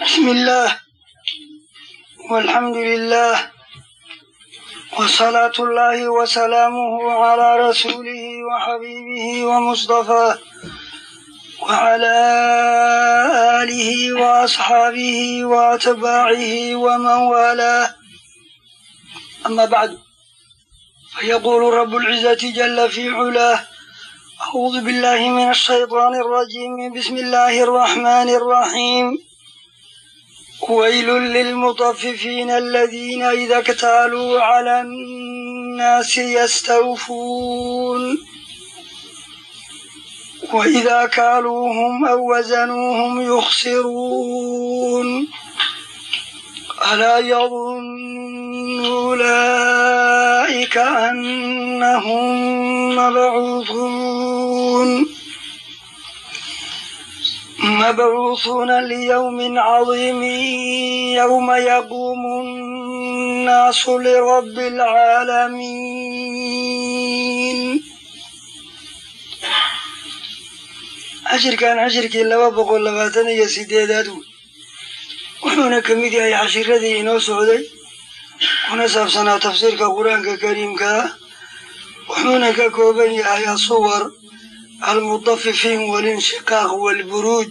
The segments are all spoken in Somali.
بسم الله والحمد لله وصلاة الله وسلامه على رسوله وحبيبه ومصطفاه وعلى آله وأصحابه وأتباعه ومن والاه أما بعد فيقول رب العزة جل في علاه أعوذ بالله من الشيطان الرجيم بسم الله الرحمن الرحيم ويل للمطففين الذين إذا اكتالوا على الناس يستوفون وإذا كالوهم أو وزنوهم يخسرون ألا يظن أولئك أنهم مبعوثون مبعوثون ليوم عظيم يوم يقوم الناس لرب العالمين cashirkan cashirkii laba boqol labaatan iyo sideedaad wey wuxuuna ka mid yahay cashiradii inoo socday kuna saabsanaa tafsiirka qur-aanka kariimka ah wuxuuna ka kooban yahay asuwar almudafifiin walinshiqaaq walburuuj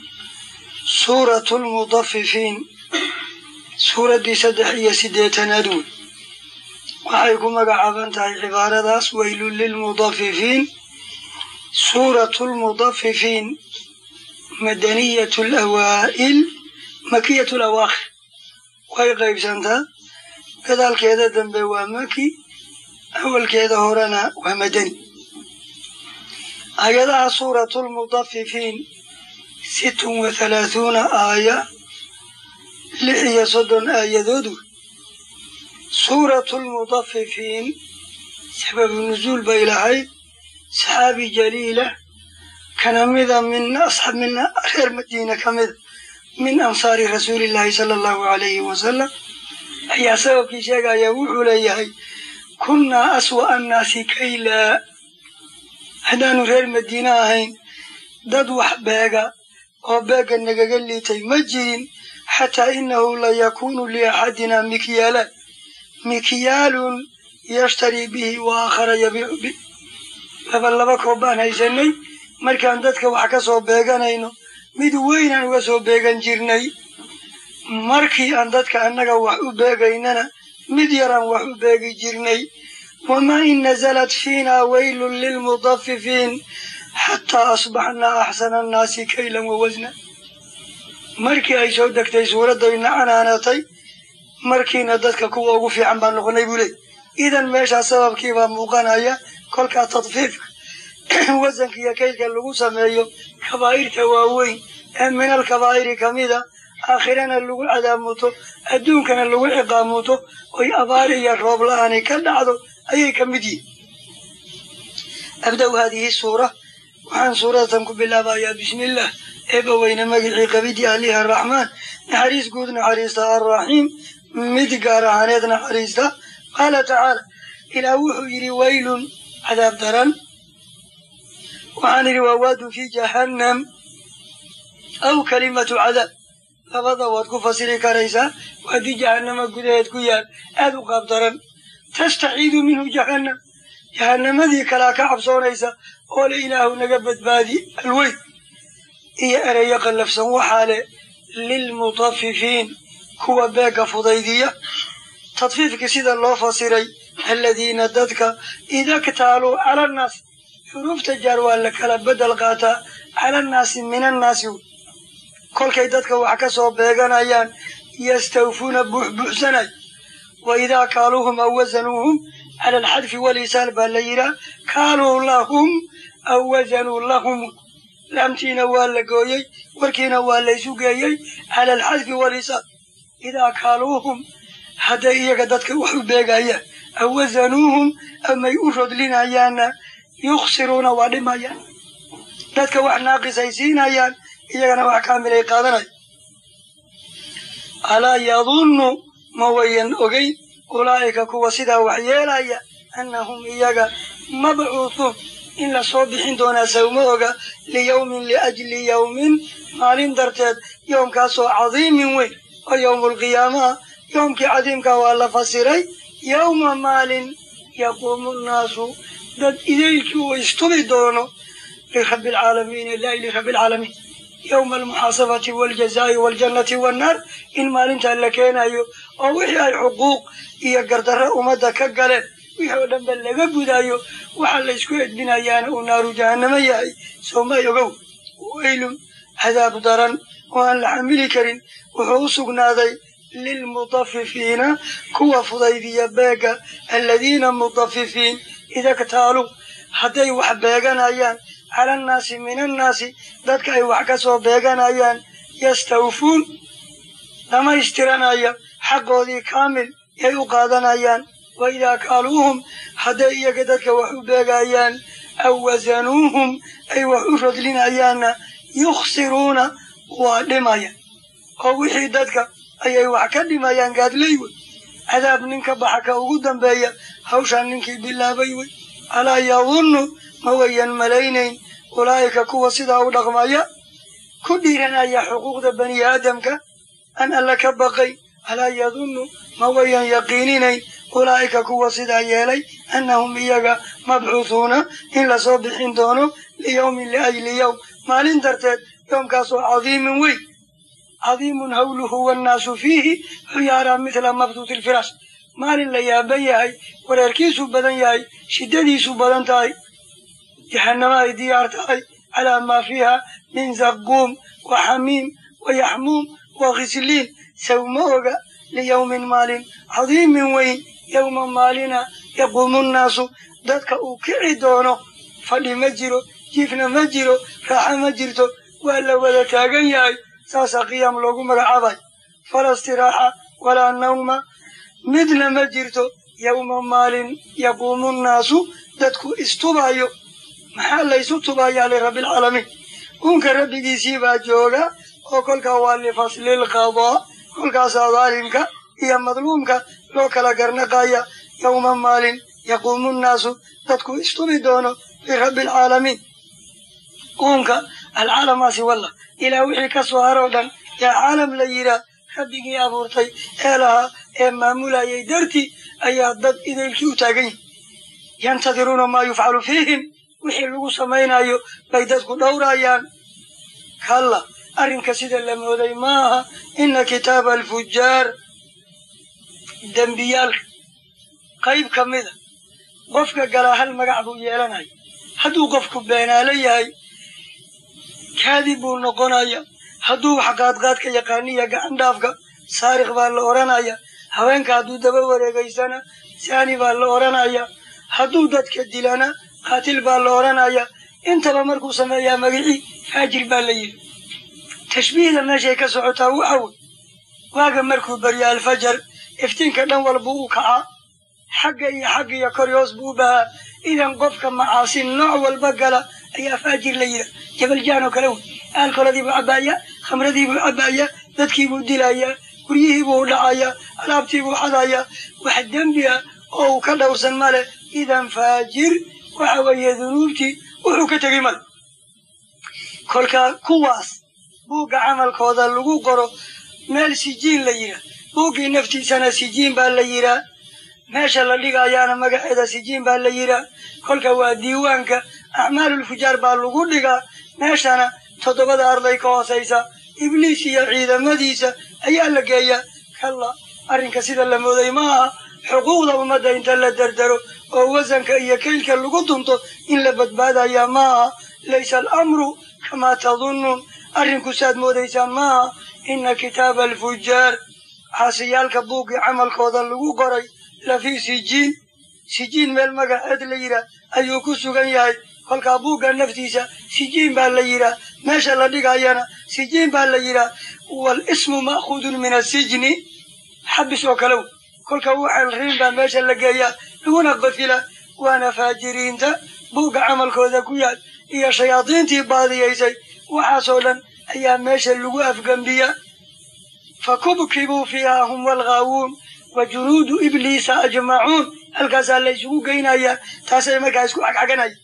suuratu lmudafifiin suuraddii saddex iyo siddeetanaad wey waxay ku magacaaban tahay cibaaradaas weylun lilmudafifiin suuratu lmudafifiin madaniyatu lawaa'il makiyatu lawaakhir way qaybsantaa gadaalkeeda dambe waa maki awalkeeda horena waa madani aayadaha suuratu lmudafifiin sittun wa halaahuuna aaya lix iyo soddon aayadood wey suuratu lmudafifiin sababu nusuul bay lahayd saxaabi jaliila kana mida min asxaab min reer madiina ka mida min ansaari rasuulillaahi sala allahu calayhi wasalam ayaa sababkii sheegaya wuxuu leeyahay kunnaa aswa annaasi kaylaa haddaanu reer madiine ahayn dad wax beega oo beegga nagaga liitay ma jirin xataa innahu la yakuunu liaxadina mikyaalaan mikyaalun yashtarii bihi wa aakhara yabiicu bi laba laba koob baan haysanay markaan dadka wax ka soo beeganayno mid weynaan uga soo beegan jirnay markii aan dadka annaga wax u beegaynana mid yaraan wax u beegi jirnay wamaa in nasalat fiinaa weylun lilmudafifiin xataa asbaxnaa axsana annaasi kaylan wa wasna markii ay soo degtay suuraddayna canaanatay markiina dadka kuwa ugu fiican baan noqonay buu leey idan meeshaa sababkiibaa muuqanaya kolkaa tadfiifka wasanka iyo kaydka lagu sameeyo kabaa'irta waaweyn ee minal kabaa'iri ka mida aakhirana lagu cadaamuto adduunkana lagu ciqaamuto oy abaar iyo roob la-aani ka dhacdo ayay ka mid yihin abda-u haadihi suura waxaan suuradatan ku bilaabayaa bismillaah eeba weyne magicii qabidii alihi araxmaan naxariis guud naxariista arraxiim mid gaar ahaaneed naxariista qaala tacaala ilaah wuxuu yidhi waylun cadaab daran waxaan idhi waa waadun fii jahannam aw kalimatu cadaab labada waad ku fasiri karaysaa waadii jahannama gudaheed ku yaal aad u qaab daran tastaciidu minhu jahannam jahannamadii kalaa ka cabsoonaysa oo le ilaahu naga badbaadi alweyn iyo ereyo qallafsan waxaa le lilmutafifiin kuwa beegga fudaydiya tadfiifkii sida loo fasiray aladiina dadka ida ktaaluu cala annaasi xuruufta jaar waa la kala bedel qaataa cala annaasi min annaasi kolkay dadka wax ka soo beeganayaan yastawfuuna buuxbuuxsanay wa idaa kaaluuhum aw wasanuuhum cala alxadfi walisaal baa la yidhaah kaaluu lahum aw wasanuu lahum laamtiina waa la gooyey warkiina waa laysu geeyey cala alxadfi walisaal idaa kaaluuhum hadday iyaga dadka wax u beegayaan aw wasanuuhum amay u rodlinayaanna yukhsiruuna waa dhimayaan dadka wax naaqisay siinayaan iyagana wax kaamilay qaadanaya alaa yadunnu ma wayan ogeyn ulaa'ika kuwa sidaa wax yeelaya annahum iyaga mabcuuhuun in lasoo bixin doonaa sawma oga liyawmin liajli yawmin maalin darteed yowmkaasoo cadiimin weyn oo yowmulqiyaamaha yowmkii cadiimkaa waa la fasiray yowma maalin yaquumu nnaasu dad idaylkii uu istubi doono lirabbi alcaalamiin ilaahi lirabbi alcaalamiin yowma almuxaasabati waaljazaa'i waaljannati wannaar in maalintaa la keenayo oo wixii ay xuquuq iyo gardarro ummadda ka galeen wixii oo dhanba laga gudaayo waxaa la isku edbinayaana uu naaru jahannamo yahay soomay ogow weylun cadaab daran oo aan la xamili karin wuxuu u sugnaaday lilmutafifiina kuwa fudaydiya beega aladiina mutafifiin idaktaaluu hadday wax beeganayaan cala annaasi min annaasi dadka ay wax ka soo beeganayaan yastawfuun dhamaystiranaya xaqoodii kaamil yay u qaadanayaan wa idaa kaaluuhum hadday iyaga dadka wax u beegayaan aw wasanuuhum ay wax u rodlinayaanna yukhsiruuna waa dhimaya oo wixii dadka ayay wax ka dhimayaan gaadley wey cadaab ninka baxa ka ugu dambeeya hawshaan ninkii bilaabay wey alaa yadunnu ma wayan malaynayn ulaa'ika kuwa sidaa u dhaqmaya ku dhiiranaya xuquuqda bani aadamka an alla ka baqay alaa yadunnu ma wayan yaqiininayn ulaa'ika kuwa sidaa yeelay annahum iyaga mabcuuhuuna in lasoo bixin doono liyawmin liajli yowm maalin darteed yoomkaasoo cadiimin weyn cadiimun hawluhu wannaasu fiihi xuyaaraa midla mabtuuti ilfiraash maalin la yaaban yahay wareerkiisu badan yahay shiddadiisu badan tahay jahannama ay diyaar tahay calaa maa fiiha min zaquum wa xamiim wa yaxmuum wa khisliin sawma oga liyawmin maalin cadiimin weyn yowma maalina yaquumu nnaasu dadka uu kici doono fadhi ma jiro jiifna ma jiro raaxa ma jirto waa la wada taagan yahay saasaa qiyaam loogu magacaabay fala istiraaxa walaa nawma midna ma jirto yowma maalin yaquumu nnaasu dadku istubayo maxaa laysu tubayaa lirabbialcaalamiin uunka rabbigiisii baa jooga oo kolkaa waa lifaslilqadaa kolkaasaa daalimka iyo madluumka loo kala garnaqaya yowma maalin yaquumu nnaasu dadku istubi doono lirabbi alcaalamiin uunka alcaalamaasi wallah ilaa wixii ka soo haroo dhan yaa caalam la yidhaah rabbigii abuurtay ee lahaa ee maamulayay dartii ayaa dad idaylkii u taagan yihin yantadiruuna maa yufcalu fiihim wixii lagu samaynayo bay dadku dhowrayaan kalla arrinka sida la mooday maaha ina kitaaba alfujaar dembiyaalka qayb ka mida qofka galaa hal magac buu yeelanaya hadduu qofku beenaalo yahay kaadib buu noqonaya hadduu wax qaadqaadka yaqaaniya gacan dhaafka saarikh baa la odhanaya haweenka hadduu daba wareegaysana saani baa la odhanaya hadduu dadka dilana qaatil baa la odhanaya intaba markuu sameeyaa magicii faajir baa la yidhi tashbiihda meeshay ka socotaa waxa wey waaga markuu baryo alfajar iftiinka dhan walba u kacaa xagga iyo xagga iyo kor hoos buu u bahaa idan qofka macaasi nooc walba gala ayaa faajir la yidha jabaljaan oo kale wey aalkoladiibuu cabbaaya khamradiibuu cabbaaya dadkiibuu dilayaa guryihiibuu u dhacayaa alaabtiibuu xadayaa wax dembi ah oo uu ka dhowrsan male idan faajir waxa weeye dunuubtii wuxuu ka tegey male kolkaa kuwaas buugga camalkooda lagu qoro meel sijiin la yidhaah buuggii naftiisana sijiin baa la yidhaa meesha la dhigayaana magaceeda sijiin baa la yidhaa kolka waa diiwaanka acmaalulfujaar baa lagu dhigaa meeshana toddobada arday ka hoosaysa ibliis iyo ciidamadiisa ayaa la geeyaa kalla arrinka sida la mooday ma aha xuquuqda ummadda inta la dardaro oo wasanka iyo kaylka lagu dunto in la badbaadayaa ma aha laysa alamru kamaa tadunnuun arrinku saad moodaysaan ma aha ina kitaaba alfujaar caasiyaalka buuggii camalkooda lagu qoray lafii sijiin sijiin meel magaceed la yidhaah ayuu ku sugan yahay kolkaa buugga naftiisa sijiin baa la yidhaah meesha la dhigayana sijiin baa la yidhaah walismu ma'khuudun min asijni xabis oo kale wey kolka waxal riin baa meesha la geeyaa laguna qafila waana faajiriinta buugga camalkooda ku yaal iyo shayaadiintii baadiyaysay waxaasoo dhan ayaa meesha lagu afgembiya fakubkibuu fiiha hum walghaawuun wa junuudu ibliisa ajmacuun halkaasaa la isugu geynayaa taasay markaa isku xagxaganaya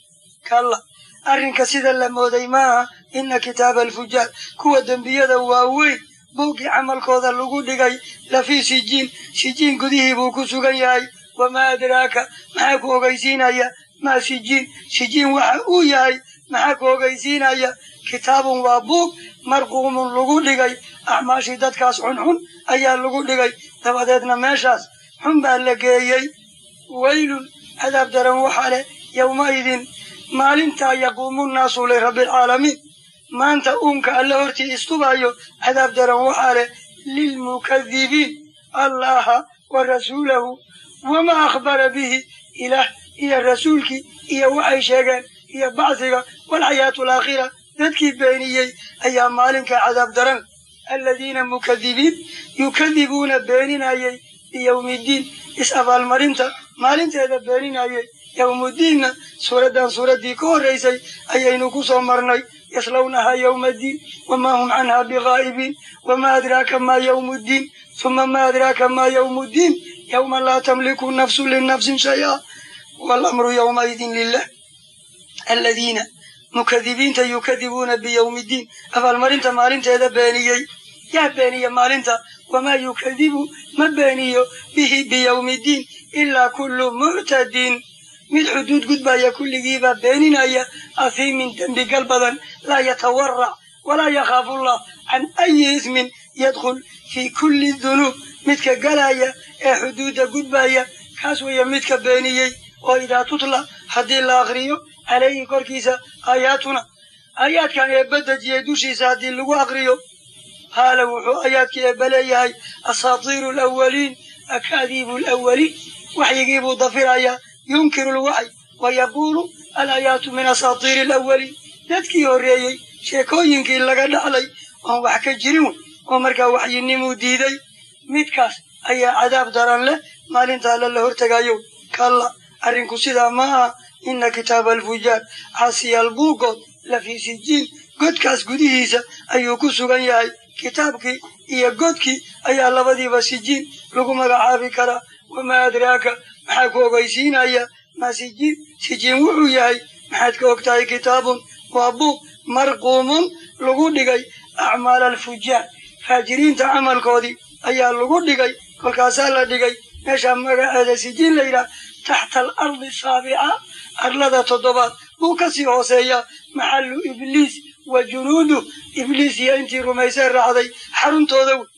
kalla arrinka sida la mooday maaha ina kitaaba alfujaar kuwa dembiyada waaweyn buuggii camalkooda lagu dhigay lafii sijiin sijiin gudihii buu ku sugan yahay wamaa adraaka maxaa ku ogeysiinaya maa sijiin sijiin waxa uu yahay maxaa ku ogeysiinaya kitaabun waa buug marquumun lagu dhigay acmaashii dadkaas xunxun ayaa lagu dhigay dabadeedna meeshaas xun baa la geeyey waylun cadaab daran waxaa leh yowmaidin maalintaa yaquumu nnaasu lirabbialcaalamiin maanta uunka alla hortii istubayo cadaab daran waxaa leh lilmukadibiin allaha wa rasuulahu wamaa akhbara bihi ilaah iyo rasuulkii iyo waxay sheegeen iyo bacsiga walxayaatu alaakhira dadkii beeniyey ayaa maalinka cadaab daran aladiina mukadibiin yukadibuuna beeninayay biyowmiiddiin is-abaalmarinta maalinteeda beeninayay yowmuddiinna suuraddan suuraddii ka horraysay ayaynu ku soo marnay yaslawnahaa yowmaddiin wamaa hum canhaa bigaa'ibiin wamaa adraaka maa yowmuddiin suma maa adraaka maa yowmuddiin yowma laa tamliku nafsu linafsin shay-a waalamru yowmaidin lilah aladiina mukadibiinta yukadibuuna biyowmiiddiin abaalmarinta maalinteeda beeniyey yaa beeniya maalinta wamaa yukadibu ma beeniyo bihi biyowmiiddiin ilaa kullu muctadin mid xuduud gudbaya kulligiibaa beeninaya ahiimin dembigal badan laa yatawarac walaa yakhaafullah can ayi ismin yadkhul fii kulli dunuub midka galaya ee xuduudda gudbaya kaas weeye midka beeniyey oo idaa tutla haddii la akriyo calayhi korkiisa aayaatuna aayaadkan eebba dejiyey dushiisa haddii lagu akriyo qaala wuxuu aayaadkii eebba leeyahay asaatiiru alawaliin akaadiibu alawaliin waxyigiibuu dafirayaa yunkiru lwaxy wa yaquulu alaayaatu min asaatiiri alawaliin dadkii horreeyey sheekooyinkii laga dhaxlay oon wax ka jirin wey oo markaa waxyinimuu diiday midkaas ayaa cadaab daran leh maalinta alle la hortegayo kalla arrinku sidaa ma aha ina kitaaba alfujaar caasiyaal buugood lafii sijiin godkaas gudihiisa ayuu ku sugan yahay kitaabkii iyo godkii ayaa labadiiba sijiin lagu magacaabi karaa wamaa adraaka maxaa ku ogeysiinaya maa sijiin sijiin wuxuu yahay maxaad ka og tahay kitaabun waa buug marquumun lagu dhigay acmaal alfujaar faajiriinta camalkoodii ayaa lagu dhigay kolkaasaa la dhigay meeshaa magaceeda sijiin la yidhaha taxta alardi saabica arlada toddobaad buu ka sii hooseeyaa maxallu ibliis wa junuudu ibliis iyo intii rumaysee raacday xaruntooda wey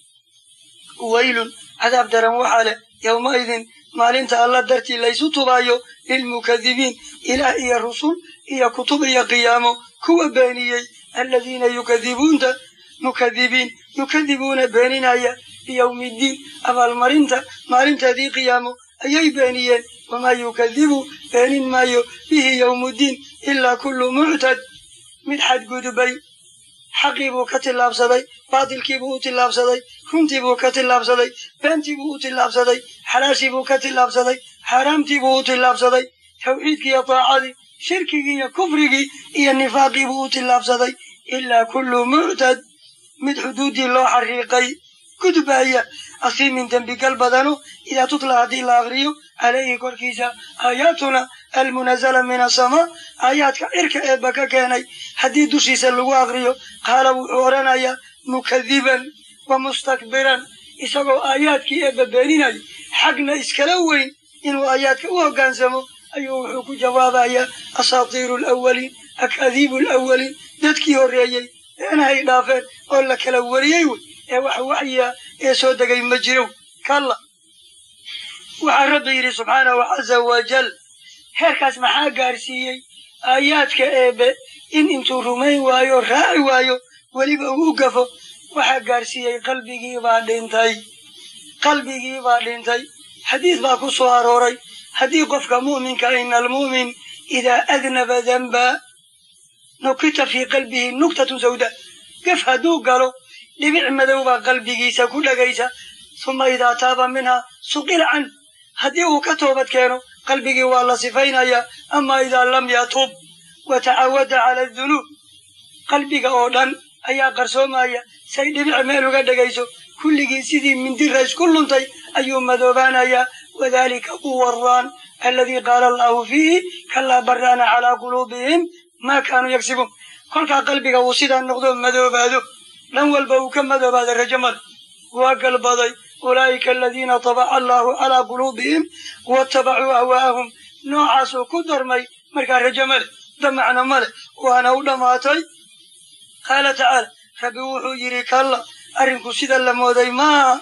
waylun cadaab daran waxaa leh yowmaidin maalinta alla dartii laysu tubaayo lilmukadibiin ilaah iyo rusul iyo kutub iyo qiyaamo kuwa beeniyey aladiina yukadibuunta mukadibiin yukadibuuna beeninaya biyowmiiddiin abaalmarinta maalinteedii qiyaamo ayay beeniyeen wamaa yukadibu beenin maayo bihi yowmuddiin ilaa kullu muctad mid xadgudubay xaqii buu ka tillaabsaday baatilkii buu u tillaabsaday runtii buu ka tillaabsaday beentii buu u tillaabsaday xalaashii buu ka tillaabsaday xaaraamtii buu u tillaabsaday tawxiidkii iyo taacadii shirkigii iyo kufrigii iyo nifaaqii buu u tillaabsaday ilaa kullu muctad mid xuduuddii loo xariiqay gudbaya asiimin dembigal badano idaa tutla haddii la akriyo calayhi korkiisa aayaatuna almunazala min asamaa aayaadka cirka eebba ka keenay haddii dushiisa lagu akriyo qaala wuxuu odhanayaa mukadiban wa mustakbiran isagoo aayaadkii eebba beeninaya xagna iskala weyn inuu aayaadka u hoggaansamo ayuu wuxuu ku jawaabayaa asaatiiru alawaliin akaadiibu alawaliin dadkii horreeyey beenahay dhaafeen oo la kala wariyey wey ee wax waxyiga ee soo degay ma jiro kalla waxaa rabbi yidhi subxaanahu caza wajal heerkaas maxaa gaarsiiyey aayaadka eebe in intuu rumayn waayo raaci waayo weliba uu u gafo waxaa gaarsiiyey qalbigiibaa dhintay qalbigiibaa dhintay xadiis baa ku soo arooray haddii qofka mu'minka ina almu'min idaa adnaba danba nukita fii qalbihi nuktatun sawda gaf hadduu galo dhibic madow baa qalbigiisa ku dhegaysa suma idaa taaba minhaa suqila can haddii uu ka toobad keeno qalbigii waa la sifaynayaa ama idaa lam yatub wa tacawada cala adunuub qalbiga oo dhan ayaa qarsoomaya say dhibic meel uga dhegayso kulligii sidii mindira isku luntay ayuu madoobaanayaa wadaalika uwaraan aladii qaala allahu fiihi kalaa baraana calaa quluubihim maa kaanuu yagsibuun kolkaa qalbiga uu sidaa noqdo madoobaado dhan walba uu ka madoobaado rajo male waa galbaday ulaa'ika aladiina tabaca allahu calaa quluubihim watabacuu ahwaa'ahum noocaasuu ku darmay markaa rajo male damacna male waana u dhammaatay qaala tacaala rabbi wuxuu yidhi kalla arrinku sida la mooday maaha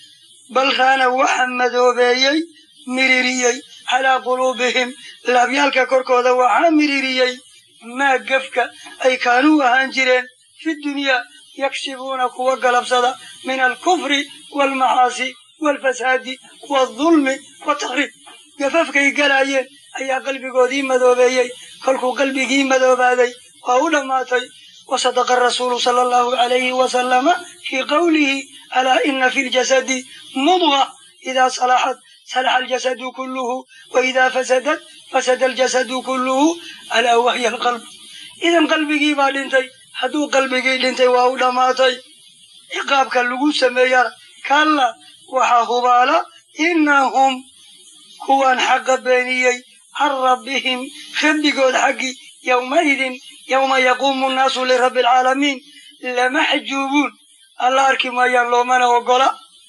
bal raana waxa madoobeeyey miririyey calaa quluubihim laabyaalka korkooda waxaa miririyey maa gefka ay kaanuu ahaan jireen fi dunyaa yaksibuuna kuwa galabsada min alkufri waalmacaasi waalfasaadi waaldulmi wataqriib gafafkay galaayeen ayaa qalbigoodii madoobeeyey kolkuu qalbigii madoobaaday waa u dhammaatay wasadaqa arasuulu sala allahu alayhi wasalama fii qowlihi alaa ina fi ljasadi mudga idaa salaxat salaxa aljasadu kulluhu wa idaa fasadat fasada aljasadu kulluhu alaa wahya alqalb idan qalbigii baa dhintay hadduu qalbigii dhintay waa u dhammaatay ciqaabka lagu sameeyana kalla waxaa hubaala inahum kuwan xaqa beeniyey can rabbihim rabbigood xaggii yowmaidin yowma yaquumu nnaasu lirabbi alcaalamiin lamaxjuubuun alla arki maayaan loomana ogola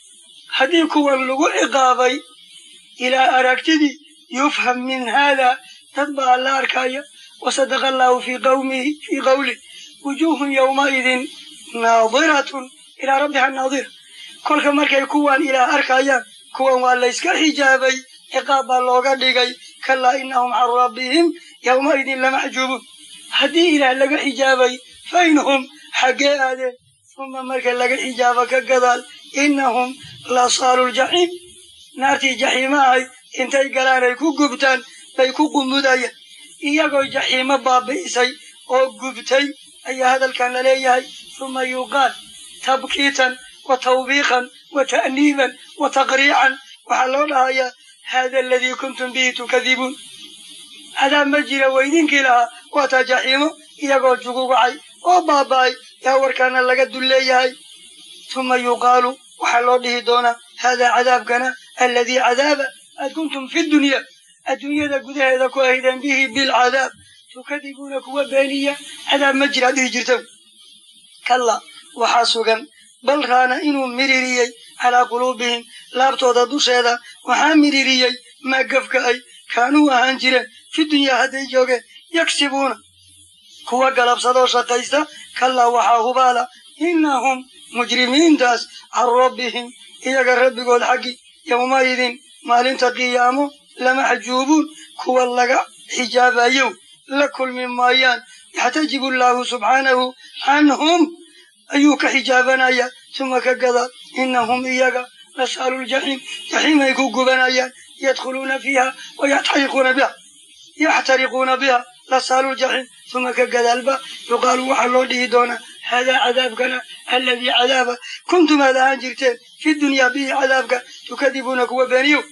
haddii kuwan lagu ciqaabay ilaa aragtidii yufham min haada dad baa alla arkaya wasadaqa allahu fii qawmihi fii qawlih wujuuhun yowmaidin naadiratun ilaa rabbiha naadira kolka markay kuwan ilaah arkayaan kuwan waa layska xijaabay ciqaab baa looga dhigay kalaa inahum can rabbihim yowmaidin lamaxjuubuun haddii ilaah laga xijaabay faynhum xaggee aadeen uma marka laga xijaabo ka gadaal inahum lasaalu ljaxiim naartii jaxiimo ahay intay galaan ay ku gubtaan bay ku qumudayaan iyagoo jaxiimo baabi'isay oo gubtay ayaa hadalkan la leeyahay uma yuqaal tabkiitan wa tawbiiqan wa ta'niiban wa taqriican waxaa loo dhahayaa hada aladii kuntum bihi tukadibuun cadaab ma jira weydinkii lahaa waataa jaxiimo iyagoo jugugacay oo baaba'ay yaa warkaana laga dul leeyahay uma yuqaalu waxaa loo dhihi doonaa haadaa cadaabkana aladii cadaaba aad kuntum fi dunya adduunyada gudaheeda ku ahaydeen bihi bilcadaab tukadibuuna kuwa beeniya cadaab ma jira dhihi jirta kalla waxaa sugan bal raana inuu miririyey calaa quluubihim laabtooda dusheeda waxaa miririyey maa gafka ay kaanuu ahaan jireen fi dunyaa hadday joogeen yagsibuuna kuwa galabsadoo shaqaysta kallaa waxaa hubaala inahum mujrimiintaas can rabbihim iyaga rabbigood xaggi yowmaidin maalinta qiyaamo lamaxjuubuun kuwa laga xijaabayow la kulmi maayaan yaxtajibu allaahu subxaanahu canhum ayuu ka xijaabanaya tuma ka gada inahum iyaga lasaalu ljaxiim jaxiimay ku gubanayaan yadkhuluuna fiiha wayaxtariquuna biha yaxtariquuna biha lasaalu ljaxiim tuma ka gadaalba yuqaalu waxaa loo dhihi doonaa haadaa cadaabkana aladii cadaaba kuntum aad ahaan jirteen fi dunyaa bihi cadaabka tukadibuuna kuwa beeniyo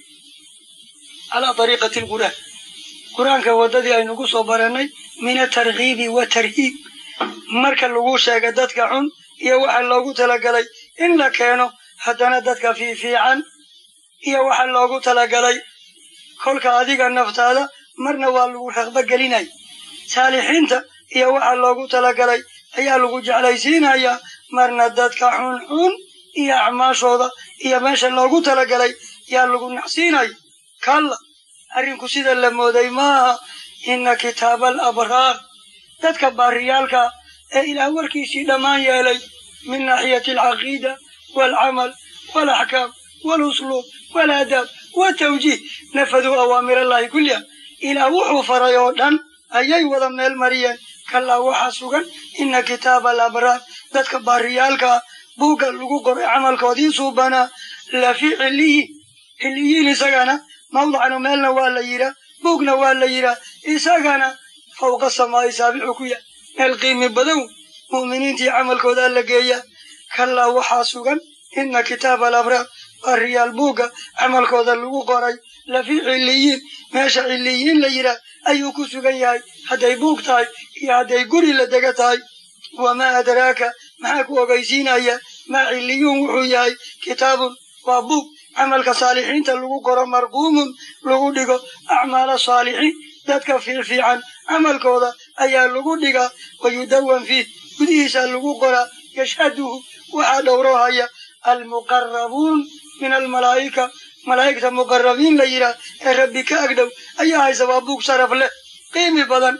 calaa ariiqati lqur'aan qur-aanka waddadii aynu ku soo barannay min atarkiibi watarhiib marka lagu sheega dadka xun iyo waxa loogu talagalay in la keeno haddana dadka fiifiican iyo waxa loogu talagalay kolka adiga naftaada marna waa lagu raqba gelinaya saalixiinta iyo waxa loogu talagalay ayaa lagu jeclaysiinayaa marna dadka xunxun iyo acmaashooda iyo meesha loogu talagalay yaa lagu nacsiinaya kalla arrinku sida la mooday maaha inna kitaaba alabraar dadka baariyaalka ee ilaah warkiisii dhammaan yeelay min naaxiyati alcaqiida waalcamal waalaxkaam waalusluub waalaadaab watawjiih nafaduu awaamirallahi kulliha ilaah wuxuu faray oo dhan ayay wada meel mariyeen kallaa waxaa sugan inna kitaaba alabraar dadka baariyaalkaa buugga lagu qoray camalkoodii suubanaa lafii ciliyiin ciliyiin isagana mawdacna meelna waa la yidhaa buugna waa la yidhaa isagana fawqa samaa'i saabixu ku yahay meel qiimi badan mu'miniintii camalkoodaa la geeyaa kallaa waxaa sugan inna kitaaba alabraar baariyaal buugga camalkooda lagu qoray lafii ciliyiin meesha ciliyiin la yidhaah ayuu ku sugan yahay hadday buug tahay iyo hadday guri la dega tahay wamaa adraaka maxaa ku ogaysiinaya maa ciliyuun wuxuu yahay kitaabun waa buug camalka saalixiinta lagu qoro marquumun lagu dhigo acmaala saalixiin dadka fiicfiican camalkooda ayaa lagu dhigaa wayudawan fiih gudihiisa lagu qoraa yashhaduhu waxaa dhowrohaya almuqarabuun min almalaa'ika malaa'igta muqarabiin la yidhaah ee rabbi ka agdhow ayaa haysa waa buug sharaf leh qiimi badan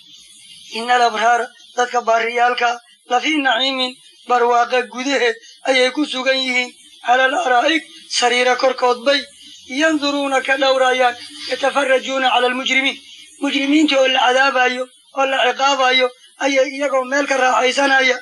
ina alabraara dadka baariyaalkaa lafii naciimin barwaaqa gudaheed ayay ku sugan yihiin cala al araa'ig sariira korkood bay yanduruuna ka dhowrayaan yatafarajuuna cala almujrimiin mujrimiintii oo la cadaabayo oo la ciqaabayo ayay iyagoo meel ka raaxaysanaya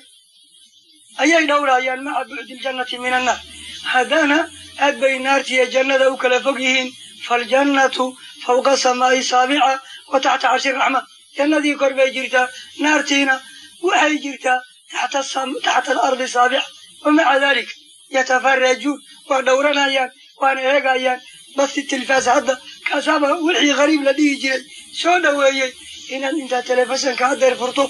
ayay dhowrayaan maca bucdi ljannati min annaar haddana aad bay naartiiyo jannada u kala fog yihiin faaljannatu fawqa samaa'i saabica wa taxta carshi raxma jannadii kor bay jirtaa naartiina waxay jirtaa taxta alardi saabica wa maca dalik yatafarajuun waa dhowranayaan waana eegayaan basi tilfaas hadda kaasaaba wixii qariib la dhihi jiray soo dhoweeyey inaad intaad telefisonka hadeer furto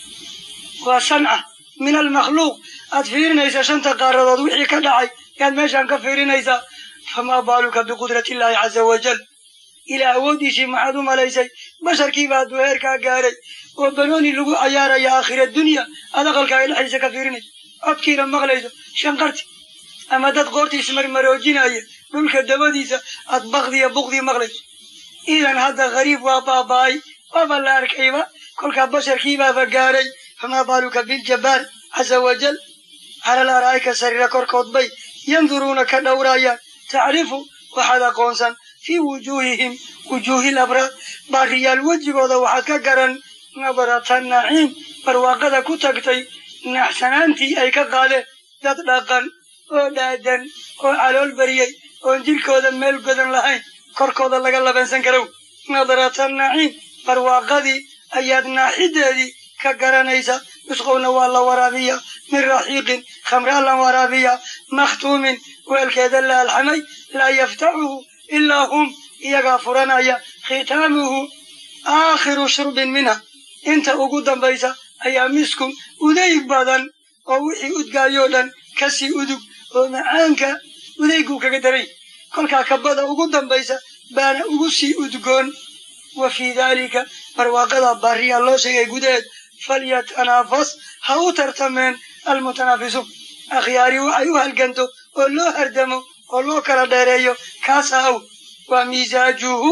waa sanca min almakhluuq aad fiirinaysa shanta qaaradood wixii ka dhacay yaad meeshaan ka fiirinaysaa famaa baaluka biqudrati illaahi caza wajal ilaa awooddiisii maxaad u malaysay basharkiiba hadduu heerkaa gaaray oo banooni lagu cayaaraya aakhira dunya aad aqalkaaga dhexdiisa ka fiirinayso codkiina maqlayso shanqarti ama dad qoortii ismarmaroojinaya dhulka dabadiisa aad bakdiya bukdii maqlayso idan hadda qariib waa baaba'ay waaba la arkayba kolkaa basharkiibaaba gaaray famaa baaluka biljabbaar caza wajal cala al araa'ika sariira korkood bay yanduruuna ka dhowrayaan tacrifu waxaad aqoonsan fii wujuuhihim wujuuhi labraar baariyaal wejigooda waxaad ka garan nadarata naciim barwaaqada ku tagtay naxsanaantii ay ka qaadeen dad dhaqan oo dhaadan oo calool bariyey oon jirkooda meel godan lahayn korkooda laga labansan karow nadarata naciim barwaaqadii ayaad naaxideedii ka garanaysa yusqowna waa la waraabiya min raxiiqin khamraa la waraabiya makhtuumin weelkeeda la alxamay laa yaftaxuhu ilaa hum iyagaa furanaya khitaamuhu aakhiru shurbin minha inta ugu dambaysa ayaa miskun udayg badan oo wixii udgaayoo dhan kasii udug oo macaanka udayguu kaga daray kolkaa kabada ugu dambaysa baana ugu sii udgoon wa fii daalika barwaaqada baariyaa loo sheegay gudaheed falyatanaafas ha u tartameen almutanaafisuun akhyaari waxay u halganto oo loo hardamo oo loo kala dheereeyo kaasa aw waa miisaajuhu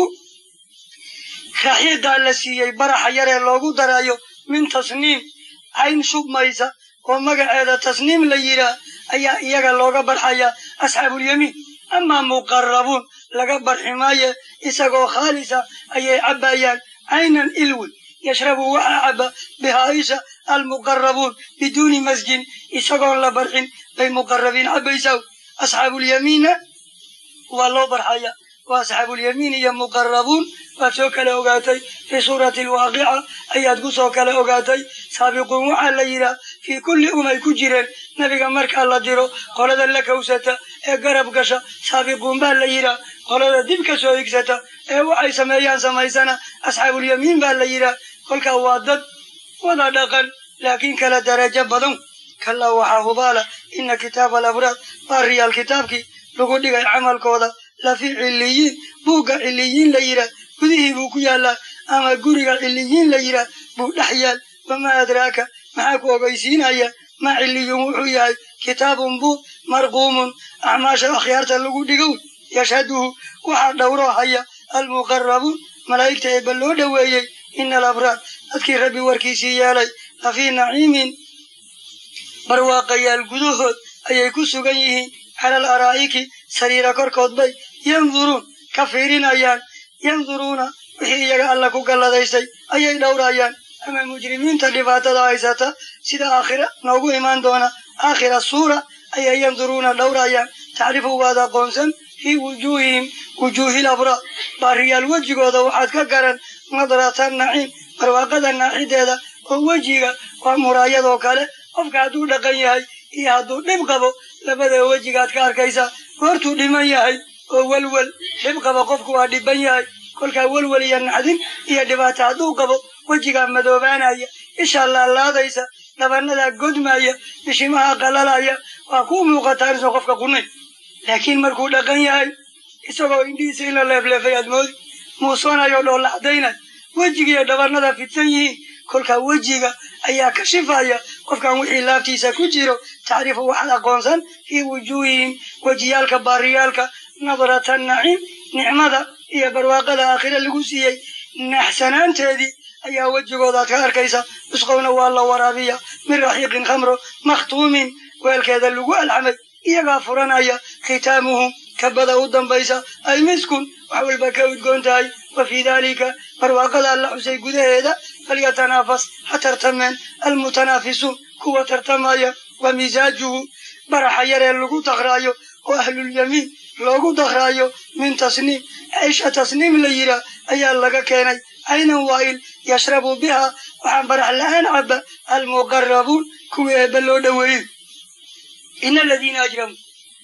raxiiqaa la siiyey baraxa yaree loogu darayo min tasniim cayn shubmaysa oo magaceeda tasniim la yidhaah ayaa iyaga looga barxaya asxaabulyamiin amaa muqarabuun laga barxi maaye isagoo khaalisa ayay cabbayaan caynan ilwi yashrabu waxaa caba bihaaisha almuqarabuun biduuni masjin isagoon la barxin bay muqarabiin cabbaysaa asxaabulyamiinna waa loo barxaya waa asxaabulyamiin iyo muqarabuun waad soo kala ogaatay fii suurati alwaaqica ayaad ku soo kala ogaatay saabiquun waxaa la yidhaah fii kulli umay ku jireen nebiga markaa la diro qolada la kawsata ee garab gasha saabiquun baa la yidhaah qolada dib ka soo higsata ee waxay sameeyaan samaysana asxaabulyamiin baa la yidhaah kolkaa waa dad wada dhaqan laakiin kala darajo badan kalaa waxaa hubaala ina kitaaba alabraad baariyaal kitaabkii lagu dhigay camalkooda lafii ciliyiin buugga ciliyiin la yidhaah gudihii buu ku yaallaa ama guriga ciliyiin la yidhaah buu dhex yaal wamaa adraaka maxaa ku ogeysiinaya maa ciliyun wuxuu yahay kitaabun buug marquumun acmaasha akhyaarta lagu dhigow yashhaduhu waxaa dhowroo haya almuqarabuun malaa'igta eebba loo dhoweeyey ina alabraar dadkii rabbi warkiisii yeelay lafii naciimin barwaaqayaal gudahood ayay ku sugan yihiin cala al araa'iki sariira korkood bay yanduruun ka fiirinayaan yanduruuna wixii iyaga alla ku galladaystay ayay dhowrayaan ama mujrimiinta dhibaatada haysata sida aakhira noogu imaan doona aakhira suura ayay yanduruuna dhowrayaan tacrifu waad aqoonsan fii wujuuhihim wujuuhil abraar baariyaal wejigooda waxaad ka garan nadrata naciim barwaaqada naaxideeda oo wejiga waa muraayadoo kale qofka hadduu dhaqan yahay iyo hadduu dhib qabo labada wejigaad ka arkaysaa goortuu dhiman yahay oo welwel dhib qaba qofku waa dhiban yahay kolkaa welwel iyo naxdin iyo dhibaato hadduu qabo wejigaa madoobaanaya ishaa laalaadaysa dhabanadaa godmaya bishimaha qalalaya waa kuu muuqataa inuusan qofka qunayn laakiin markuu dhaqan yahay isagoo indhihiisa in la leefleefay aad moodi muusoonayo dhoolla caddaynay wejigiiyo dhabanada fidsan yihiin kolkaa wejiga ayaa kashifaya qofkan wixii laabtiisa ku jiro tacrifu waxaad aqoonsan fii wujuuhihim wejiyaalka baariyaalka nadrata naciim nicmada iyo barwaaqada aakhire lagu siiyey naxsanaanteedii ayaa wejigoodaad ka arkaysa yusqowna waa la waraabiya min raxiiqin khamro makhtuumin weelkeeda lagu alxamay iyagaa furanaya khitaamuhu kabada u dambaysa ay miskun wax walba ka udgoon tahay wa fii daalika barwaaqada alla xusay gudaheeda falyatanaafas ha tartameen almutanaafisuun kuwa tartamaya wa misaajuhu baraxa yaree lagu dakraayo oo ahlulyamiin loogu dakraayo min tasniim ceisha tasniim la yihaa ayaa laga keenay caynan waa'il yashrabu biha waxaan barax la-aan caba almuqarabuun kuwii eebba loo dhoweeyey ina aladiina ajramuu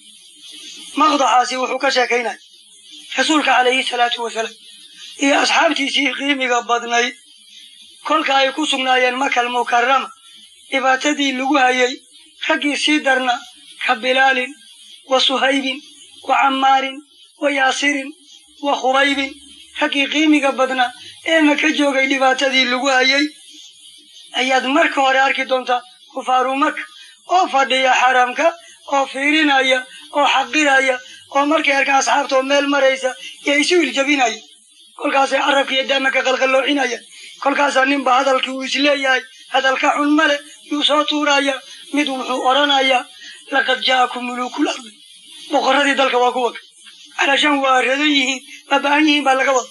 maqdaxaasi wuxuu ka sheekaynaya rasuulka calayhi salaatu wasalaam iyo asxaabtiisii qiimiga badnayd kolka ay ku sugnaayeen makal mukarama dhibaatadii lagu hayay raggii sii darna ka bilaalin wa suhaybin wa cammaarin wa yaasirin wa khubaybin raggii qiimiga badnaa ee maka joogay dhibaatadii lagu hayay ayaad marka hore arki doontaa kufaaru maka oo fadhiya xaramka oo fiirinaya oo xaqiraya oo markay arkaan asxaabta oo meel maraysa iyo isu iljabinaya kolkaasay carabka iyo daama ka qalqalloocinaya kolkaasaa ninba hadalkii uu isleeyahay hadalka xun male yuu soo tuuraya mid wuxuu odhanayaa laqad ja'akum mulukul ardi boqorradii dalka waa kuwa calashaan waa radan yihiin baaba'an yihiin baa laga wada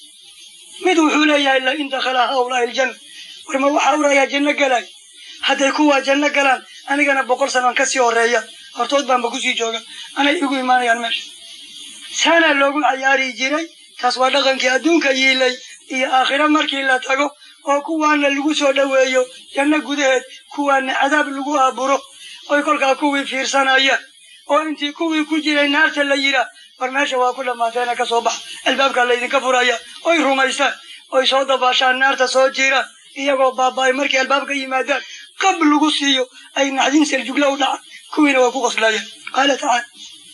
mid wuxuu leeyahay la in dakhala haulaahi aljanna warma waxaa urayaa janno galay hadday kuwaa janno galaan anigana boqol sanaan ka sii horeeya hortood baanba kusii jooga anay igu imaanayaan meesha saanaa loogu cayaari jiray taas waa dhaqankii adduunka yiilay iyo aakhiro markii la tago oo kuwaana lagu soo dhoweeyo janno gudaheed kuwaana cadaab lagu aaburo oy kolkaa kuwii fiirsanayaan oo intii kuwii ku jiray naarta la yidhaah war meesha waa ku dhammaateena ka soo bax albaabkaa laydinka furaya oy rumaystaan oy soo dabaashaan naarta soo jiraan iyagoo baaba'ay markay albaabka yimaadaan qab lagu siiyo ay naxdin seljugla u dhacaan kuwiina waa ku qoslayaan qaala tacaala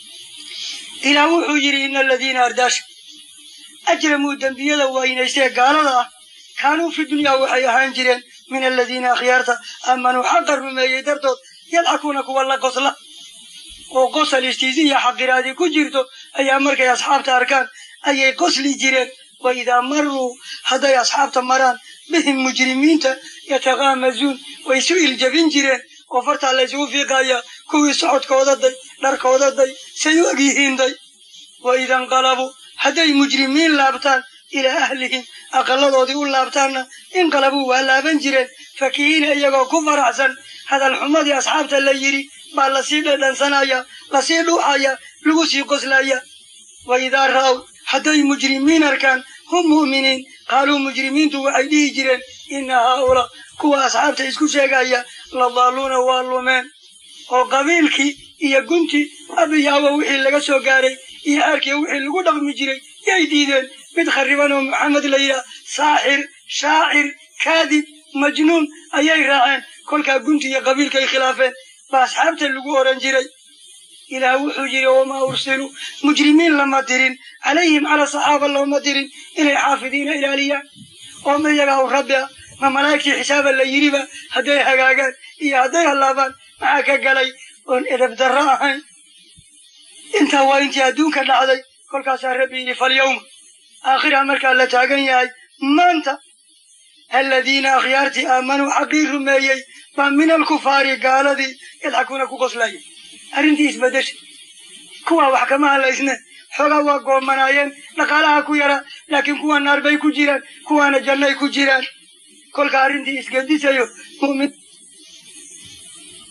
ilaah wuxuu yidhi ina aladiina ardaasha ajramuu dembiyada waynaystee gaalada ah kaanuu fi dunyaa waxay ahaan jireen min aladiina akhyaarta aamanuu xaqa rumeeyey dartood yadxakuuna kuwa la qosla oo qosal istiisi iyo xaqiraadii ku jirto ayaa markay asxaabta arkaan ayay qosli jireen wa idaa maruu hadday asxaabta maraan bihim mujrimiinta yataqaamazuun way isu iljabin jireen oo fartaa la ysugu fiiqaya kuwii socodkooda day dharkooda day say u egyihiin day wa ida inqalabuu hadday mujrimiin laabtaan ilaa ahlihim aqalladoodii u laabtaanna inqalabuu waa laaban jireen fakihiina iyagoo ku faraxsan hadal xumadii asxaabta la yidhi baa lasii dhadhansanaya lasii dhuuxaya lagu sii qoslaya wa idaa ra'aw hadday mujrimiin arkaan hum mu'miniin qaaluu mujrimiintu waxay dhihi jireen inna haaulaa kuwa asxaabta isku sheegaya la daaluuna waa lumeen oo qabiilkii iyo guntii abiyaaba wixii laga soo gaaray iyo aarkii wixii lagu dhaqmi jiray yay diideen mid khariban oo maxamed la yidhaah saaxir shaacir kaadib majnuun ayay raaceen kolkaa gunti iyo qabiilkay khilaafeen baa asxaabta lagu oran jiray ilaah wuxuu yidhi wamaa ursiluu mujrimiin lama dirin calayhim cala saxaaba looma dirin inay xaafidiina ilaaliyaan oo ma iyagaa u rabbi ah ma malaa'igtii xisaaba la yidhiba hadday hagaagaan iyo hadday hallaabaan maxaa ka galay oon edab darro ahayn intaa waa intii adduunka dhacday kolkaasaa rabbi yidhi falyawma aakhira markaa la taagan yahay maanta aladiina akhyaartii aamanuu xaqii rumeeyey baa min alkufaari gaaladii yadxakuuna ku qoslaya arrintii isbedesha kuwaa wax kama hadlaysne xoogaa waa goomanaayeen dhaqaalaha ku yara laakiin kuwa naar bay ku jiraan kuwaana jannay ku jiraan kolka arrintii isgedisayo mu'min